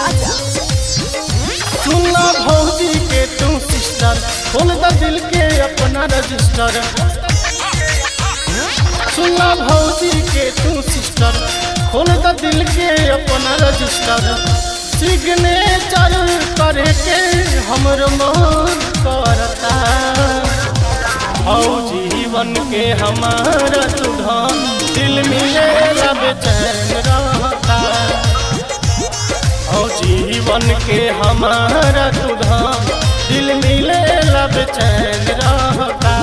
राजा सुनला भौजी के तू सिस्टर खोल द दिल के अपना रजिस्टर सुनला भौजी के तू सिस्टर खोल द दिल के अपना रजिस्टर सिग्नेचर करे के हमर मन करता भौजी बन के हमारा तू धन दिल मिले बेचैन रहता ओ जीवन के हमारा तू धाम दिल मिले लब चैन रहता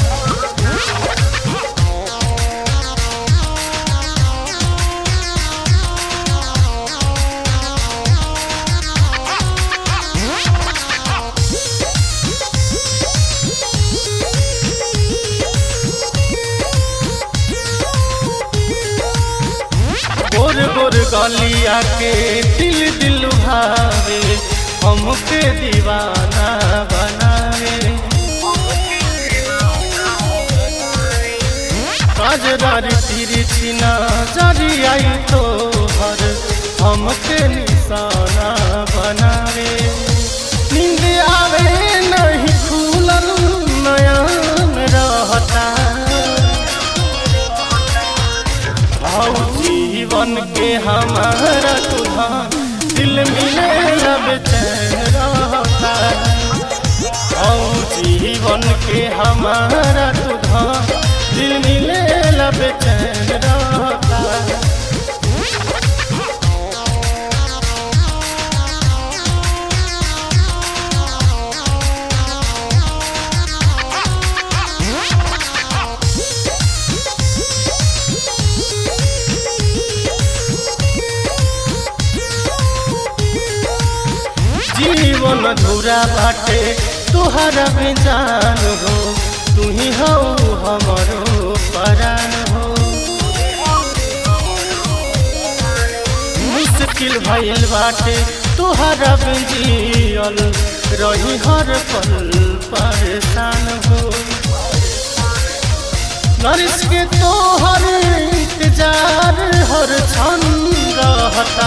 गोर गोर गलिया के दिल दिल भावे हमके दीवाना बनावे काजरारी तिरछी नजरी आई तो हर हमके निशाना बनावे नींद आवे नहीं खुलल नयन रहता आओ जीवन के हमारा तुधान दिल मिले लब चैन रहता आओ जीवन के हमारा तुधान दिल मिले लब चैन रहता जीवन धुरा बाटे तुहरा बेजान हो तू ही हो हमरो परान हो मुश्किल भइल बाटे तुहरा जियल रही हर पल परेशान हो नरिश के तोहर इंतजार हर क्षण रहता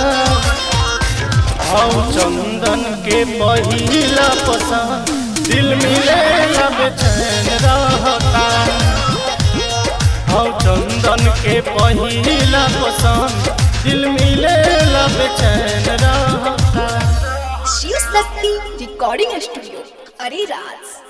आओ चंदन के पहिला पसंद दिल मिले लब चैन रहता आओ चंदन के पहिला पसंद दिल मिले लब चैन रहता शिव शक्ति रिकॉर्डिंग स्टूडियो अरे राज